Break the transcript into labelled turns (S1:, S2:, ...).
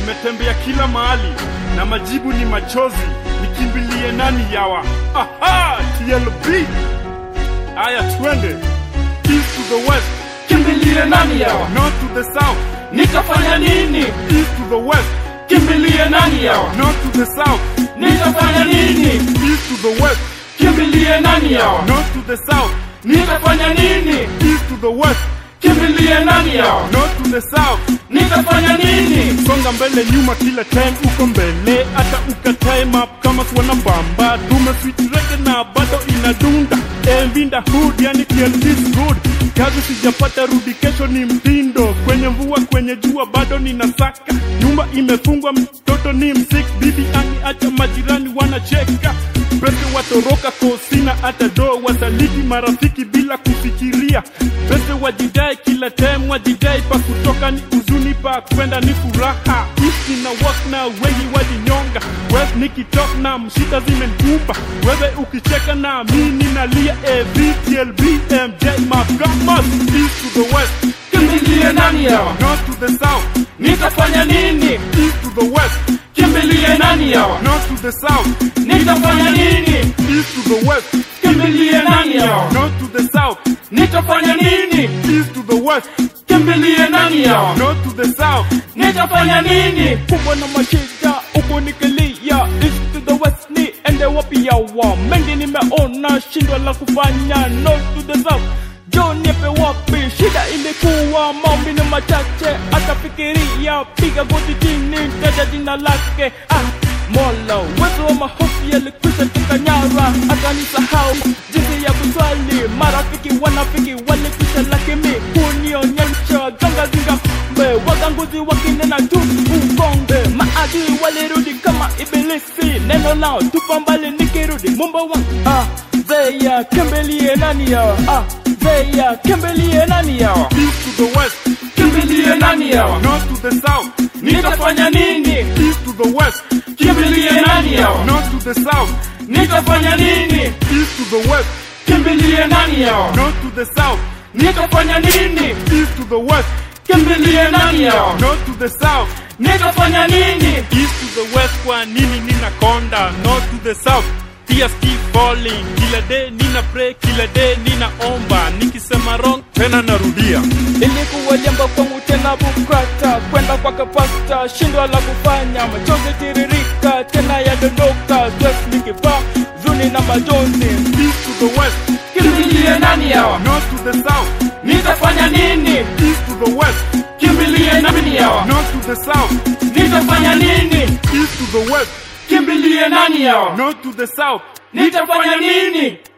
S1: nimetembea kila mahali na majibu ni machozi, nikimbilie nani yawa? Aha, TLB. Aya, twende east to the west,
S2: kimbilie nani yawa
S1: north to the south,
S2: nitafanya nini
S1: east to the west,
S2: kimbilie nani yawa
S1: north to the south,
S2: nitafanya nini
S1: east to the west,
S2: kimbilie nani yawa
S1: north to the south,
S2: nitafanya nini
S1: east to the west,
S2: kimbilie nani yawa
S1: north to the south.
S2: nitafanya nini
S1: songa mbele nyuma kila time uko mbele hata ukatae map kama kuona bamba tume switch reggae na bado inadunda Evinda hood yani TLD's good kazi sijapata rudi kesho ni mtindo kwenye mvua kwenye jua bado ninasaka nyumba imefungwa mtoto ni msik bibi acha majirani wanacheka pese watoroka kosina hata do wasaliti marafiki bila kufikiria pese wajidai kila time wajidai pa kutoka ni huzuni pa kwenda ni furaha ishi na work na wengi walinyonga wes nikitok na mshida zimenkumba wewe ukicheka na mimi nalia evtlb mj magamas east to the west
S2: kimbilie nani yawa
S1: north to the south
S2: nitafanya nini
S1: east to the west
S2: kimbilie nani yawa
S1: north to the south
S2: nitafanya nini
S1: east to the west
S2: kimbilie nani yawa
S1: north to the south
S2: nitafanya nini
S1: east to the west
S2: kimbilie nani yawa
S1: north to the south
S2: nitafanya nini
S3: kubwa na mashida huku nikilia east to the west ni ende wapi yawa mengi nimeona shindwa la kufanya north to the south jo niepe wapi shida ilikuwa maombi ni machache akafikiria piga goti chini taja jina lake ah mola uwezo wa mahofu yalikwisha tukanyara akanisahau jinsi ya kuswali marafiki wanafiki walikwisha lakini kunionyesha ganga zinga mbe waganguzi wakinena tu ugonge maadui walirudi kama ibilisi neno lao tupa mbali nikirudi mumba wangu ah zeya kimbilie nani yawa ah zeya kimbilie nani yawa
S1: east to the west
S2: kimbilie nani yawa
S1: north to the south
S2: nitafanya nini
S1: east to the west
S2: kimbilie nani yawa
S1: north to the south
S2: nitafanya nini
S1: east to the west
S2: kimbilie nani yawa
S1: north to the south
S2: nitafanya nini
S1: east to the west
S2: kimbilie nani yawa
S1: north to the south
S2: nitafanya nini
S1: east to the west kwa nini ninakonda north to the south tears keep falling kila day nina pray kila day ninaomba nikisema wrong tena narudia
S3: ilikuwa jambo kwangu tena bukata kwenda kwake pasta shindwa la kufanya machozi tiririka tena yadondoka stress nikipaa zuni na majonzi
S1: east to the west
S2: kimbilie nani yawa
S1: north to the south
S2: nitafanya nini
S1: east to the west
S2: kimbilie nani yawa
S1: north to the south
S2: nitafanya nini
S1: east to the west
S2: kimbilie nani yawa
S1: north to the south
S2: nitafanya nini